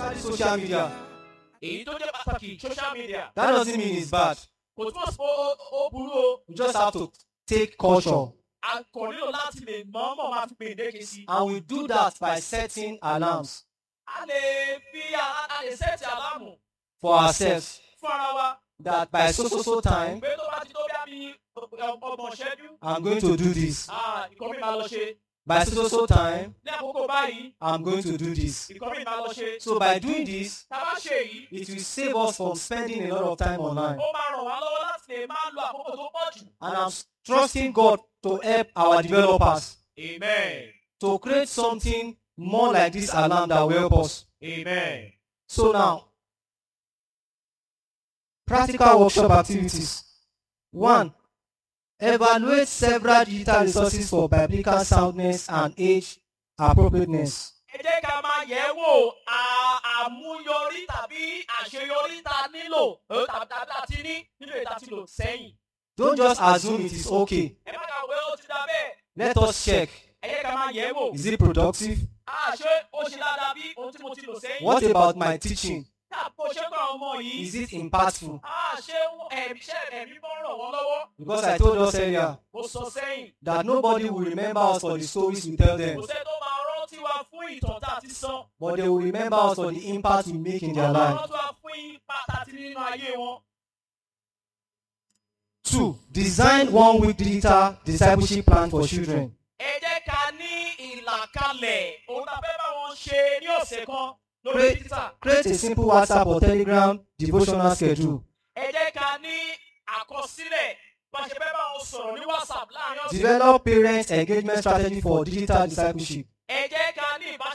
Especially social media. èyí tó jẹ́ pàtàkì social media That doesn't mean it's bad. kò túmọ̀ sí pé ó- ó burú o We just have to take caution. a kò nílò láti lè mọ̀ọ́mọ̀ máa fi gbèǹdéke sí i. And we do that by setting alarms a lè fi a a lè sẹ́ẹ̀tì àlámù for ourselves fún ara wa that by so so so time pé tó bá ti tó bí àmì ọgbọ̀n ṣẹ́jú I'm going to do this. ìkọ́ mi máa lọ ṣe By so so so time ní àkókò báyìí I'm going to do this. ìkọ́ mi máa lọ ṣe. So by doing this, tá a bá ṣe èyí it will save us from spending a lot of time online. ó máa ràn wá lọ́wọ́ láti lè máa lo àkókò tó pọ̀ jù. And I'm trusting God to help our developers amen to create something more like this alarm that will help us. amen. So now, practical workshop activities. One, evaluate several digital resources for biblical soundness and age appropriateness. ẹ jẹ́ ká máa yẹ̀ wò à- àmúyọrí tàbí àṣeyọrí tá a nílò eh, tàbí tàbí tá a ti ní nínú èyí tá a ti lò sẹ́yìn. Don't just assume it is okay. ẹ má kà wé ó ti dá bẹ́ẹ̀ Let us check. ẹ jẹ́ ká máa yẹ̀ wò. Is it productive? a ṣé ó ṣe dáadáa bí ohun tí mo ti lò sẹ́yìn. What about my teaching? tá a bó ṣe kọ́ àwọn ọmọ yìí. Is it impactful? a ṣé ẹ̀mí ṣe ẹ̀mí bọ́ ràn wọ́n lọ́wọ́. Because I told us earlier mo sọ sẹ́yìn. that nobody will remember us for the stories we tell kò them, sẹ́ tó máa rántí wa fún ìtàn tá a ti sọ. but they will remember us for the impact we make in their life. rántí wa fún ipa tá a ti ní nínú ayé wọn. Two, design one week digital discipleship plan for children. ẹ jẹ́ ká ní ìlàkalẹ̀ ohun tá a fẹ́ bá wọn ṣe ní ọ̀sẹ̀ kan lórí Create, títà. create a simple WhatsApp or Telegram devotional schedule. ẹ jẹ́ ká ní àkọsílẹ̀ bá a ṣe fẹ́ bá wọn sọ̀rọ̀ ní whatsapp láàrin ọ̀sẹ̀. Develop parent engagement strategy for digital discipleship. ẹ jẹ́ ká ní ìbáṣepọ̀